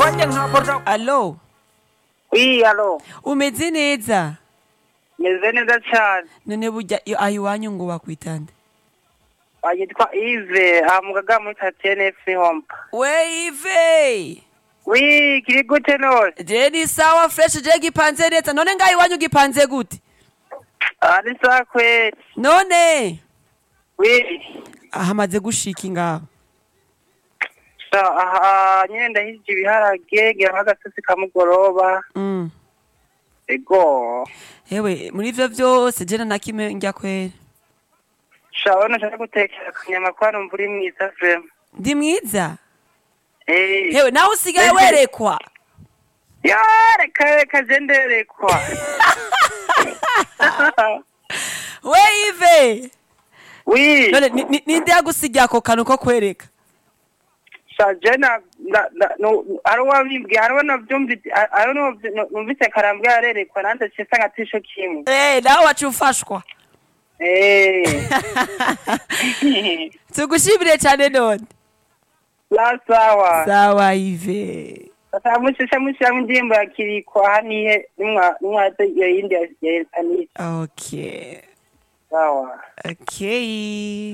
nanjye nkakorwa alo wi alo umeze neza meze neza cyane none burya iyo aho iwanyu ngo bakwitande yitwa ive aha mu gaga muri tatiyene efu hompa we ive wi kiri gute none je ni sawa fresh je gipanze neza none ngaho iwanyu gipanze gute aha ni sawa kweli none wi hamaze gushika ngaho sa- aha nyine ndahije ibiharage ngira nk'agasosi kamugoroba Mm. ego hewe muri ivyo vyose je na kimwe njya kwera shabona nshaka gutekera akanyama kwa numva uri mwiza vrema ndi mwiza Eh. hewe nawe usigaye werekwa ya reka reka je nderekwa we ive wi none ni- ni- ninde yagusigiye ako kantu ko kwereka sa je na na- na- no- hari uwabimbwiye hariho navyumvise hariho n'uwavy- numvise karambwe yarerekwa nanze cisa nka tisho kimwe Eh, nawe wacu ufashwa Eh. tugushimire cyane none la sawa sawa ive sasa mushisha mushiramo indirimbo ya kiriko aha nihe nimwa nimwaze iyo yindi ya ya Anita okay sawa okay